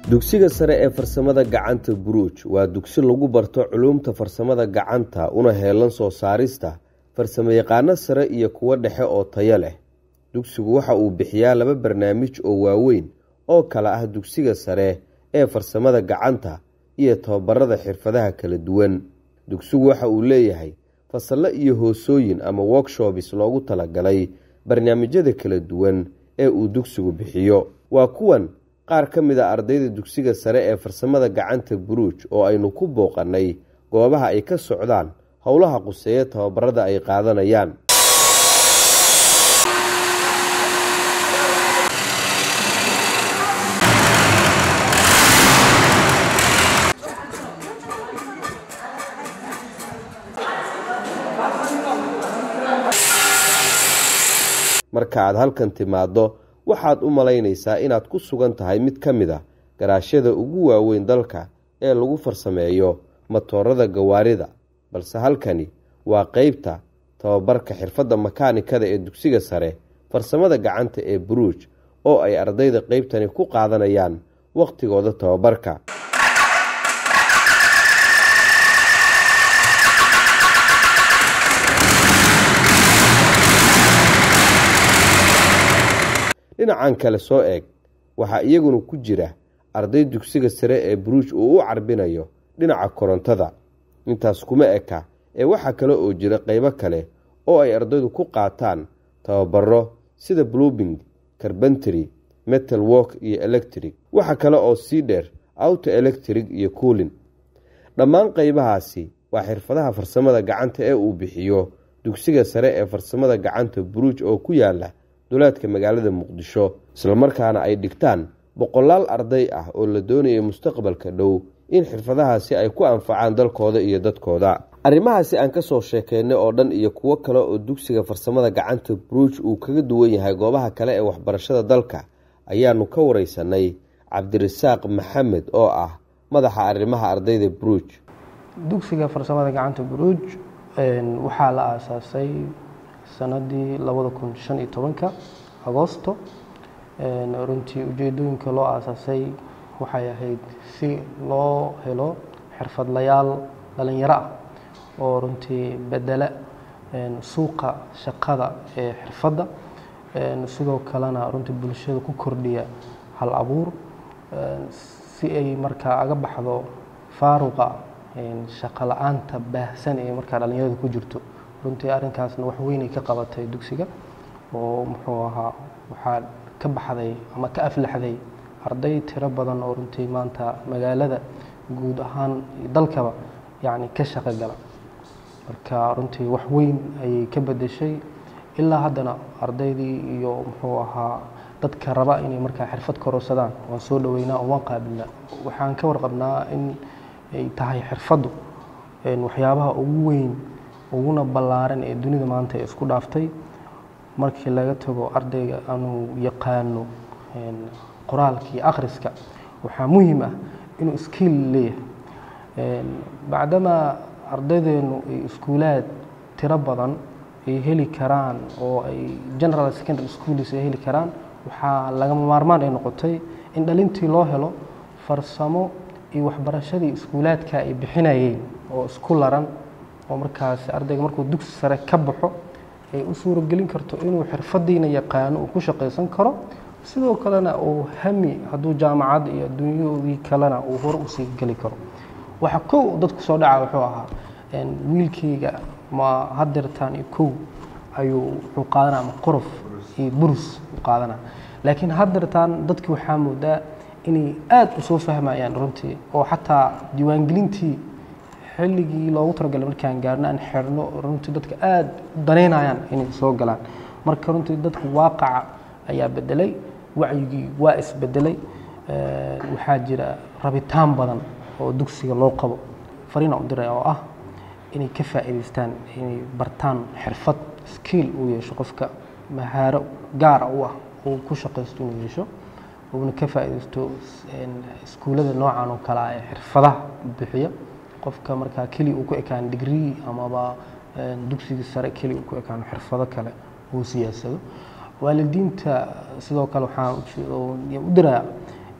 dugsiga sare ee farsamada gacanta buruuj waa dugsi lagu barto culuumta farsamada gacanta una heelan soo saarista farsamayaqaano sare iyo kuwo dhexe oo tayo leh dugsigu waxa uu bixiyaa laba barnaamij oo waaweyn oo kala ah dugsiga sare ee farsamada gacanta iyo tababarada xirfadaha kala duwan dugsigu waxa uu leeyahay fasallo iyo hoosooyin ama workshopis loogu talagalay barnaamijyada kala duwan ee uu dugsigu bixiyo waa kuwan qaar ka mid a ardayda dugsiga sare ee farsamada gacanta buruuj oo aynu ku booqannay goobaha ay ka socdaan howlaha quseeya tababarada ay qaadanayaan marka aad halkan timaaddo waxaad u malaynaysaa inaad ku sugan tahay mid ka mid a garaashyada ugu waaweyn dalka ee lagu farsameeyo matoorada gawaarida balse halkani waa qeybta tababarka xirfadda makaanikada ee dugsiga sare farsamada gacanta ee buruuj oo ay ardayda qeybtani ku qaadanayaan wakhtigooda tababarka dhinacan kale soo eeg waxaa iyaguna ku jira arday dugsiga sare ee buruuj uu u carbinayo dhinaca korontada intaas kuma eka ee waxaa kale oo jira qeybo kale oo ay ardaydu ku qaataan tababaro sida blubing carbentary metal work iyo electric waxa kale oo sii dheer auto electric iyo coolin dhammaan qeybahaasi waa xirfadaha farsamada gacanta ee uu bixiyo dugsiga sare ee farsamada gacanta buruuj oo ku yaala duleedka magaalada muqdisho islamarkaana ay dhigtaan boqolaal arday ah oo la doonaya mustaqbalka dhow in xirfadahaasi ay ku anfacaan dalkooda iyo dadkooda arrimahaasi aan ka soo sheekeynay oo dhan iyo kuwo kale oo dugsiga farsamada gacanta buruuj uu kaga duwan yahay goobaha kale ee waxbarashada dalka ayaanu ka wareysanay cabdirasaaq maxamed oo ah madaxa arrimaha ardayda buruuj dugsiga farsamada gacanta buruuj waxaa la aasaasay sanadii labada kun shan iyo tobanka agoosto runtii ujeedooyinka loo aasaasay waxay ahayd si loo helo xirfadlayaal dhalinyaro ah oo runtii bedela suuqa shaqada ee xirfadda sidoo kalena runtii bulshada ku kordhiya hal abuur si ay markaa aga baxdo faaruqa shaqo la-aanta baahsan ee markaa dhalinyarada ku jirto runtii arrinkaasna wax weynay ka qabatay dugsiga oo muxuu ahaa waxaa ka baxday ama ka aflaxday arday tiro badan oo runtii maanta magaalada guud ahaan dalkaba yacni ka shaqo gala marka runtii wax weyn ayay ka bedeshay ilaa haddana ardaydii iyo muxuu ahaa dadka raba inay markaa xirfad kororsadaan waan soo dhoweynaa oo waan qaabilnaa waxaan ka warqabnaa in ay tahay xirfaddu waxyaabaha ugu weyn uguna ballaaran ee dunida maanta ee isku dhaaftay markii laga tago ardayga anuu yaqaano qoraalka iyo akhriska waxaa muhiim ah inuu skiil leeyahay bacdamaa ardaydeenu ay iskuulaad tiro badan ay heli karaan oo ay general secondary schools ay heli karaan waxaa lagama maarmaan ay noqotay in dhalintii loo helo farsamo iyo waxbarashadii iskuulaadka ay bixinayeen oo isku laran oo markaas ardayga markuu dugsi sare ka baxo ay u suuragelin karto inuu xirfadiina yaqaano uu ku shaqaysan karo sidoo kalena uu hami hadduu jaamacad iyo adduunyadii kalena uu hore usii geli karo waxa kow dadku soo dhaca wuxuu ahaa wiilkayga ma hadeertaan iyo kow ayuu wuxuu qaadana ama qorof iyo burus u qaadana laakiin hadeertaan dadki waxaa moodaa inay aada u soo fahmayaan runtii oo xataa diiwaangelintii xilligii loogu talagalay markaan gaarno aan xirno runtii dadka aada u danaynayaan inay soo galaan marka runtii dadka waaqaca ayaa bedelay wacyigii waa isbedelay waxaa jira rabitaan badan oo dugsiga loo qabo fariina u diray oo ah inay ka faa'iidaystaan inay bartaan xirfad skiil uu yeesho qofka mahaaro gaara u ah uu ku shaqaysto inuu yeesho uuna ka faa'iidaysto iskuullada noocan oo kale ah ee xirfadaha bixiya qofka markaa keliya uu ku ekaan digrii amaba dugsigii sare keliya uu ku ekaan xirfado kale uu siyaasado waalidiinta sidoo kale waxaan u dirayaa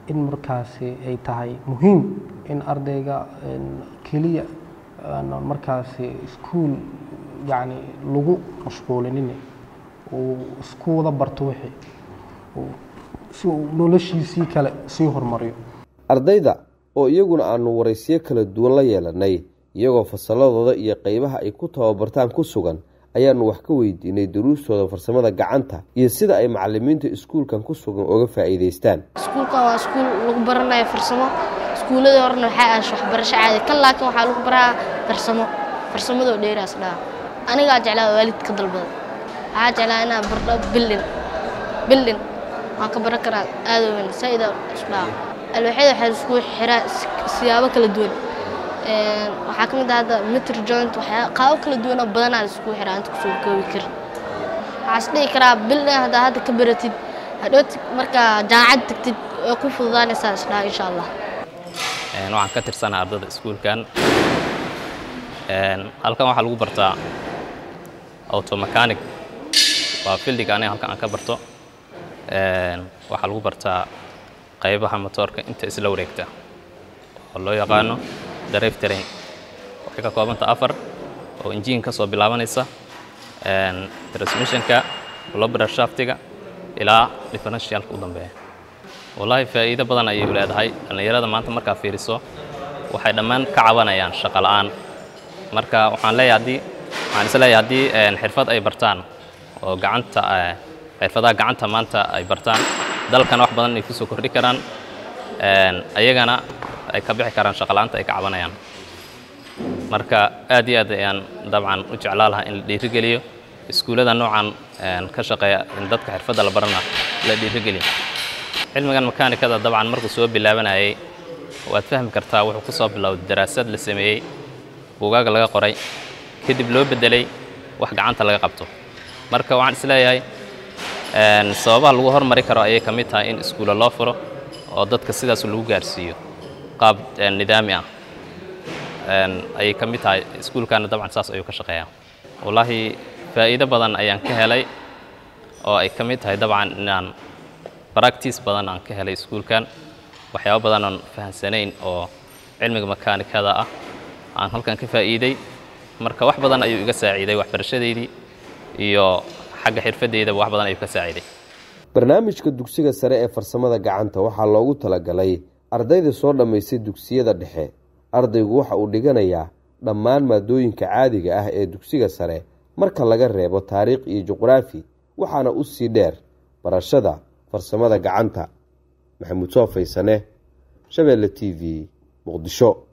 in markaasi ay tahay muhiim in ardayga keliya aanan markaasi iskuul yacni lagu mashquulinin uu isku wada barto wixii si uu noloshiisii kale sii horumariyo ardayda oo iyaguna aanu waraysiyo kala duwan la yeelanay iyagoo fasalladooda iyo qeybaha ay ku tababartaan ku sugan ayaanu wax ka weydiinay duruustooda farsamada gacanta iyo sida ay macalimiinta iskuulkan ku sugan uga faa'iidaystaan iskuulkan waa iskuul lagu baranayo farsamo iskuulladii horena waxaa aash waxbarasho caadi kan laakiin waxaa lagu baraa farsamo farsamadoo dheeraas dhaha anigaa jeclaa waalidka dalbada waxaa jeclaa inaa bardho bildin bildin waan ka baran karaa aada weyn saa-ida isdhaha alwaxyada waxaa isku xiraa siyaabo kala duwan waxaa ka mid ah hadda mitr joint waxyaa qaabo kala duwanoo badanaa laisku xiraa inta kusoo koobi karin waxaa is dhihi karaa bildin haddaa hadda ka baratid hadhooti markaa jaamacad tagtid way ku fududaanaysaa isdhaha insha allah waxaan ka tirsanaa ardada iskuulkan halkan waxaa lagu bartaa automechanic waa fildiga aniga halkan aan ka barto waxaa lagu bartaa qaybaha motoorka inta isla wareegta oo loo yaqaano drive train waxay ka koobanta afar oo injiin ka soo bilaabanaysa transmissionka lobra shaftiga ilaa differentialka u dambeeya wallaahi faa'iido badan ayay u leedahay dhallinyarada maanta markaa fiiriso waxay dhammaan ka cabanayaan shaqo la'aan marka waxaan leeyahay haddii waxaan is leeyahay haddii xirfad ay bartaan oo gacanta xirfadaha gacanta maanta ay bartaan dalkana wax badan ay ku soo kordhi karaan ayagana ay ka bixi karaan shaqo la'aanta ay ka cabanayaan marka aad iyo aad ayaan dabcan u jeclaa lahaa in la dhiirigeliyo iskuullada noocan ka shaqeeya in dadka xirfadda la barana la dhiirigeliyo cilmigan makaanikada dabcan markuu soo bilaabanayay waad fahmi kartaa wuxuu ku soo bilowday daraasad la sameeyey buugaag laga qoray kadib loo beddelay wax gacanta laga qabto marka waxaan isleeyahay sababaha lagu hormari karo ayay ka mid tahay in iskuulla loo furo oo dadka sidaas lagu gaarsiiyo qaab nidaami ah ayay ka mid tahay iskuulkana dabcan saas ayuu ka shaqeeyaa wallaahi faa'iido badan ayaan ka helay oo ay ka mid tahay dabcan inaan baractice badan aan ka helay iskuulkan waxyaabo badan oon fahamsanayn oo cilmiga makaanikada ah aan halkan ka faa'iiday marka wax badan ayuu iga saaciiday waxbarashadeydii iyo xagga xirfadeydaba wax badan ayuu ka saaciiday barnaamijka dugsiga sare ee farsamada gacanta waxaa loogu talagalay ardayda soo dhammaystay dugsiyada dhexe ardaygu waxa uu dhiganayaa dhammaan maadooyinka caadiga ah ee dugsiga sare marka laga reebo taariikh iyo juqraafi waxaana u sii dheer barashada farsamada gacanta maxamuud soo faysane shabeelle t v muqdisho